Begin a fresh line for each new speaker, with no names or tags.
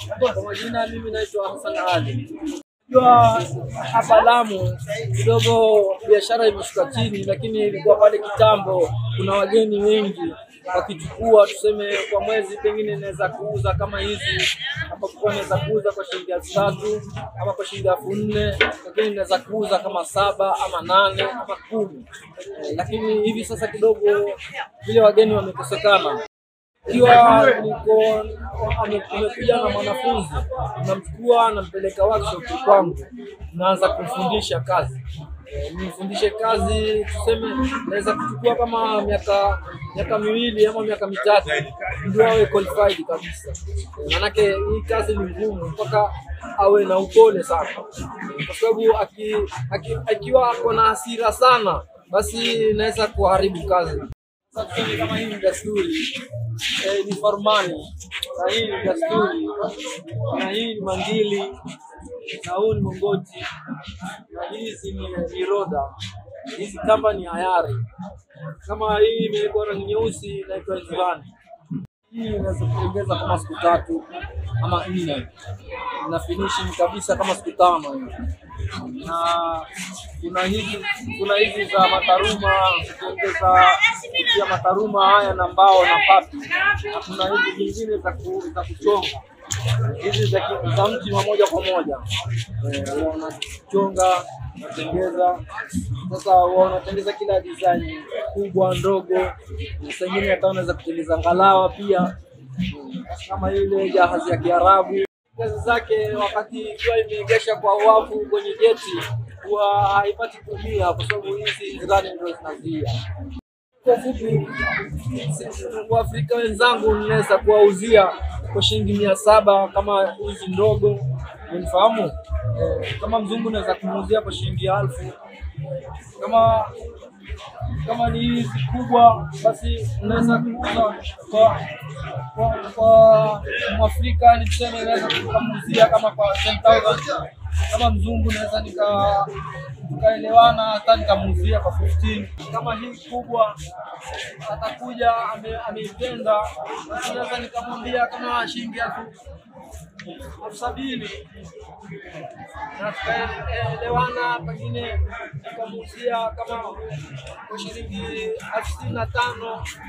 Kwa majina mimi naitwa Hassan Ali. Jua hapa Lamu kidogo biashara imeshuka chini, lakini ilikuwa pale kitambo kuna wageni wengi wakichukua, tuseme kwa mwezi pengine naweza kuuza kama hizi hapa, kwa naweza kuuza kwa shilingi elfu tatu ama kwa shilingi elfu nne lakini naweza kuuza kama saba ama nane ama kumi, lakini hivi sasa kidogo vile wageni wamekosekana ikiwa niko ame- amekuja na mwanafunzi namchukua nampeleka workshop kwangu, naanza kumfundisha kazi Eh, nimfundishe kazi, tuseme naweza kuchukua kama miaka miaka miwili ama miaka mitatu ndio awe qualified kabisa. Eh, Maanake hii kazi ni ngumu, mpaka awe na upole sana, Eh, kwa sababu aki, aki, akiwa ako na hasira sana, basi inaweza kuharibu kazi. Sasa tuseme kama hii ni dasturi eh, ni farmani na hii ni dasturi na hii ni mangili na huu ni mongoti na hizi ni ni roda. Hizi kamba ni hayari. Kama hii imewekwa rangi nyeusi inaitwa Zirani. Hii inaweza kuongeza kama siku tatu ama nne, na finishing kabisa kama siku tano hivi. Na kuna hizi kuna hizi za mataruma kuongeza pia mataruma haya na mbao na papi, na kuna hizi zingine za ku- za kuchonga hizi za ki- za mti wa moja kwa moja Eh, huwa unachonga unatengeza. Sasa huwa unatengeza kila design kubwa ndogo, na saa ingine hata unaweza kutengeza ngalawa pia Mm, kama ile jahazi ya Kiarabu. Kazi zake wakati ikiwa imeegesha kwa wavu kwenye geti huwa haipati kuumia, kwa sababu hizi nzirani ndio zinazuia. Kwa fupi, sisi Waafrika wenzangu ninaweza kuwauzia kwa shilingi mia saba kama hizi ndogo, unifahamu? Eh, kama mzungu naweza kumuuzia kwa shilingi elfu kama kama ni hizi kubwa basi naweza kuuza kwa kwa, kwa Mwafrika ni tuseme naweza kukamuzia kama kwa 10000 kama mzungu naweza nika tukaelewana hata nikamuuzia kwa 15 kama hii kubwa atakuja ame- ameipenda basi naweza nikamwambia kama shilingi elfu elfu sabini na tukaelewana, pengine nikamuuzia kama kwa shilingi elfu sitini na tano